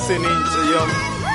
Ninja yo.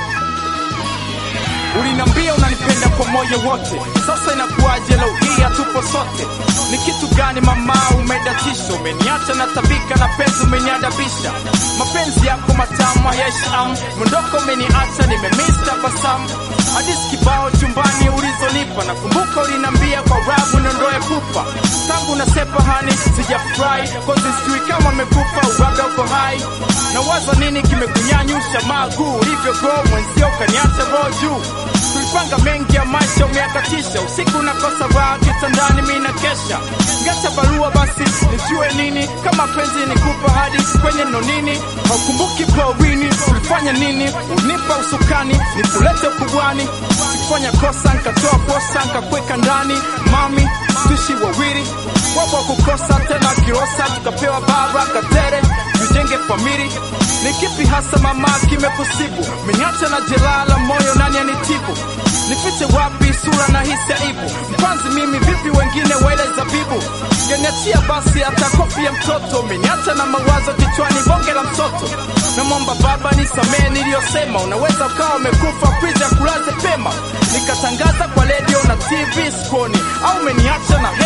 Ulinambia unanipenda kwa moyo wote, sasa inakuwaje leo hii hatupo sote? Ni kitu gani mama umedatisha? Umeniacha na tabika na penzi umeniadabisha, mapenzi yako matamu hayasham, mondoko umeniacha nimemiss tabasamu, hadithi kibao chumbani ulizonipa, nakumbuka ulinambia kwa rabu niondoe pupa, tangu nasepa hani sijafurahi, kozi sijui kama amekufa uwaga uko hai, na waza nini kimekunyanyusha maguu ulivyogo mwenzio ukaniacha roho juu tulipanga mengi ya maisha umeakatisha, usiku nakosa raha kitandani, mi na kesha ngata barua basi nijue nini kama penzi nikupa hadi kwenye nonini, haukumbuki porini tulifanya nini, unipa usukani nikulete ukubwani, sikufanya kosa nkatoa posa nkakweka ndani, mami tuishi wawili wapo wa kukosa tena kirosa, tukapewa bara katere tujenge famili. Ni kipi hasa mama kimekusibu? Meniacha na jeraha la moyo, nani anitibu? Nifiche wapi sura na hisi aibu? Mpanzi mimi vipi, wengine wele zabibu? Ngeniachia basi hata kofi ya mtoto, meniacha na mawazo kichwani, bonge la mtoto. Namwomba baba nisamee niliyosema, unaweza ukawa umekufa prija kulaze pema, nikatangaza kwa redio na TV skoni, au umeniacha na